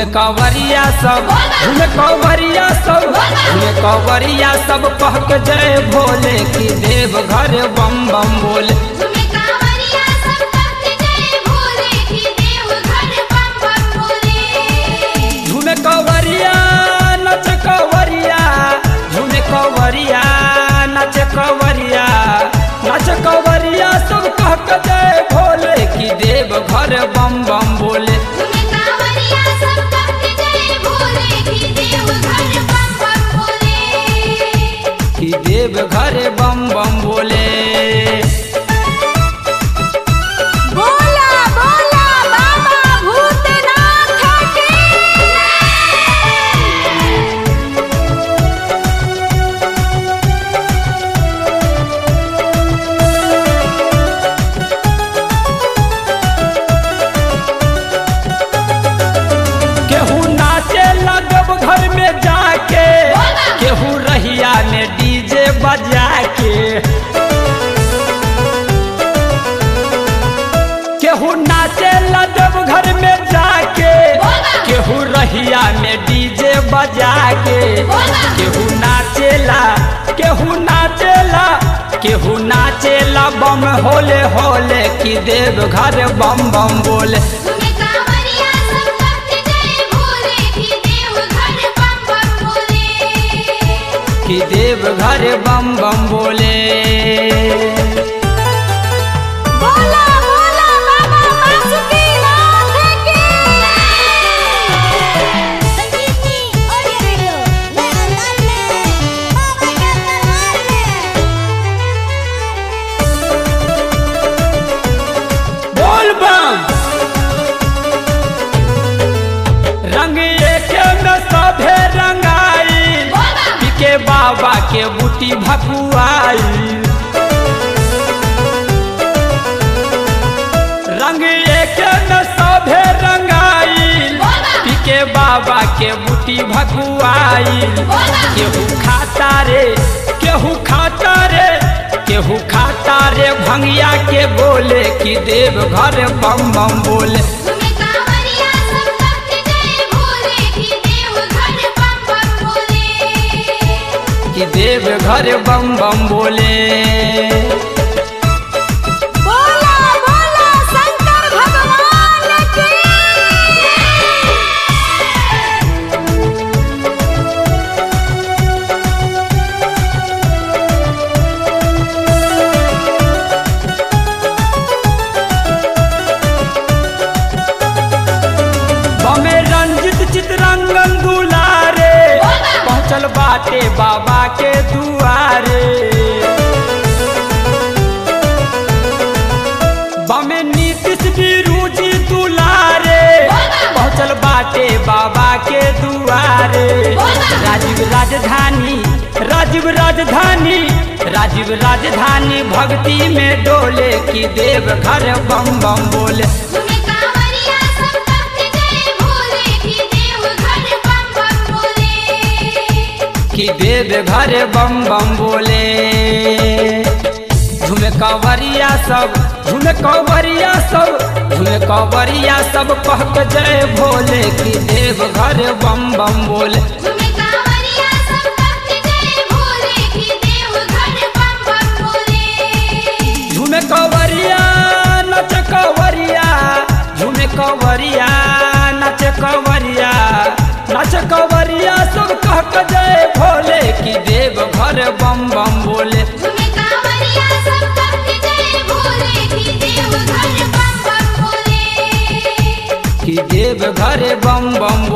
झूमे कवरिया सब झूमे कवरिया सब झूमे कवरिया सब कह के जय भोले की देव घर बम बम बोले झूमे कांवरिया सब कहते जय भोले की देव घर बम बम बोले झूमे कवरिया नच कवरिया झूमे कवरिया नच कवरिया नच कवरिया सब कह के जय भोले की देव घर बम बम बोले झूमे कांवरिया सब कहते जय भोले की देव घर बम बम बोले कि देव घर बम बम बोले बोला बोला बाबा भूतनाथ की केहू नाचे लगब घर में जाके केहू रहिया में डीजे बजा के केहू नाचे लगब घर में जाके केहू रहिया में डीजे बजा के केहू नाचेला केहू नाचेला केहू नाचेला बम होले होले कि देव घर बम बम बोले झूमे कांवरिया सब कहते जय भोले की देव घर बम बम बोले कि देव घर बम बम बोले बोला बोला बाबा बासुकीनाथ की संगीतनी ऑडियो वीडियो नए अंदाज में बाबा के दरबार में बोल बम रंग एके में सभे रंगाई पिके बाबा के बूटी भकुआई रंग एके में सभे रंगाई पिके बाबा के बूटी भकुआई केहू खाता रे केहू खाता रे केहू खाता रे भंगिया के बोले कि देव घर बम बम बोले झूमे कांवरिया सब कहते जय भोले की देव घर बम बम बोले कि देव घर बम बम बोले बोला बोला शंकर भगवान की बमे रंजित चितरंगन दुलारे पहुँचल बाटे बाबा के दुआरे बमे नीतीश बिरुजी दुलारे पहुँचल बाटे बाबा के दुआरे राजीव राजधानी राजीव राजधानी राजीव राजधानी भक्ति में डोले की देव घर बम बम बोले झूमे कांवरिया सब कहते जय भोले की देव घर बम बम बोले कि देव घर बम बम बोले झूमे कवरिया सब झूमे कवरिया सब झूमे कवरिया सब कह के जय भोले कि देव घर बम बम बोले झूमे कांवरिया सब कहते जय भोले की देव घर बम बम बोले झूमे कवरिया नच कवरिया झूमे कवरिया नच कवरिया नच कवरिया सब कह के जय भोले कि देव घर बम बम बोले झूमे कांवरिया सब कहते जय भोले की देव घर बम बम बोले कि देव घर बम बम